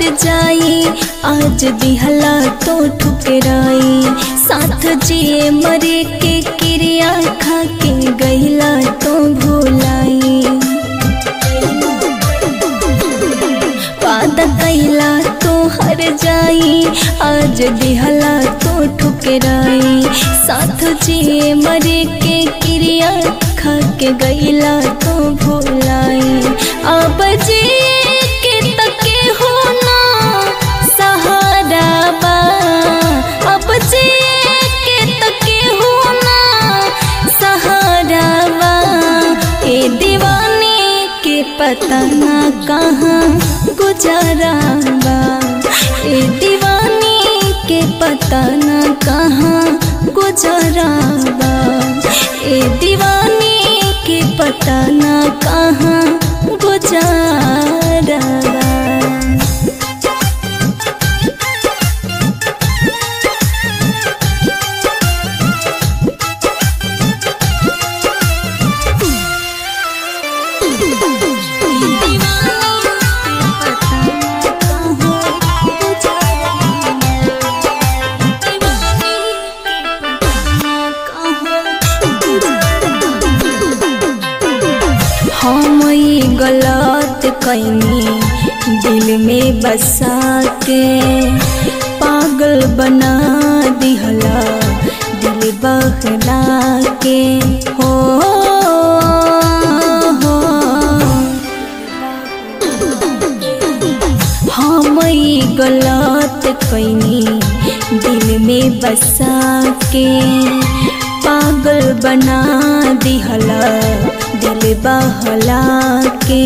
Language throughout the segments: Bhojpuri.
जाई आज दिहला तो ठुकराई साथ जिए मरे के क्रिया खा के गईला तो भूलाई वादा कैला तो हर जाई आज दिहला तो ठुकराई साथ जिए मरे के क्रिया खा के गईला तो भूलाई अब जिए के तके हो ना सहारा बा अब जिए के तके हो ना सहारा बा ए दीवानी के पता ना कहाँ गुजारा बा ए दीवानी के पता ना कहाँ गुजारा बा ए दीवानी के पता ना कहाँ गुजारा बा हम ई गलत कैनी दिल में बसा के पागल बना दिहला दिल बहला के हो हो हम ई गलत कैनी दिल में बसा के पागल बना दिहला दिल बहला के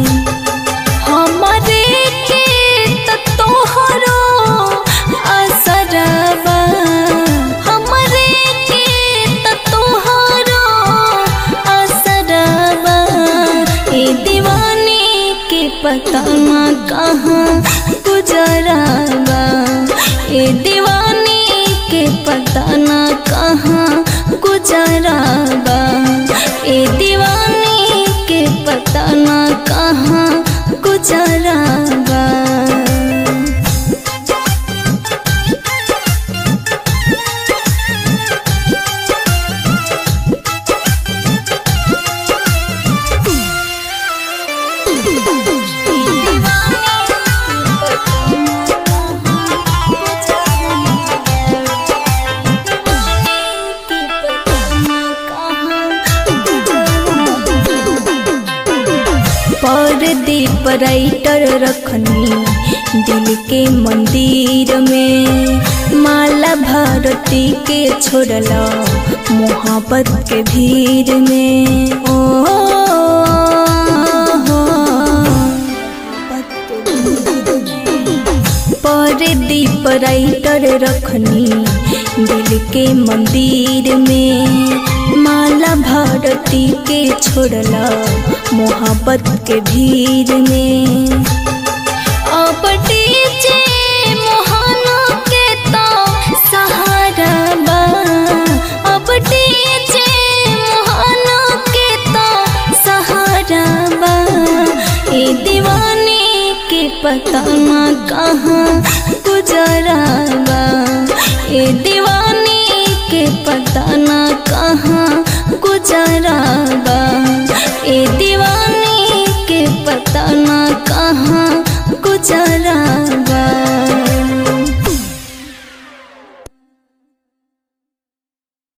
हमरे के त तोहरो असरबा हमरे के त तोहरो असरबा ए दीवानी के पता ना कहाँ गुजराबा ए दीवानी के पता ना कहाँ गुजराबा ए दीवानी के पता ना कहाँ गुजराबा परदीप राइटर रखनी दिल के मंदिर में माला भारती के छोड़ला मोहब्बत के भीड़ में ओ परदीप राइटर रखनी दिल के मंदिर में माला भारती के छोड़ला मोहब्बत के भीड़ में अब डीजे मोहना के तो सहारा बा अब डीजे मोहना के तो सहारा बा ए दीवानी के पता ना कहाँ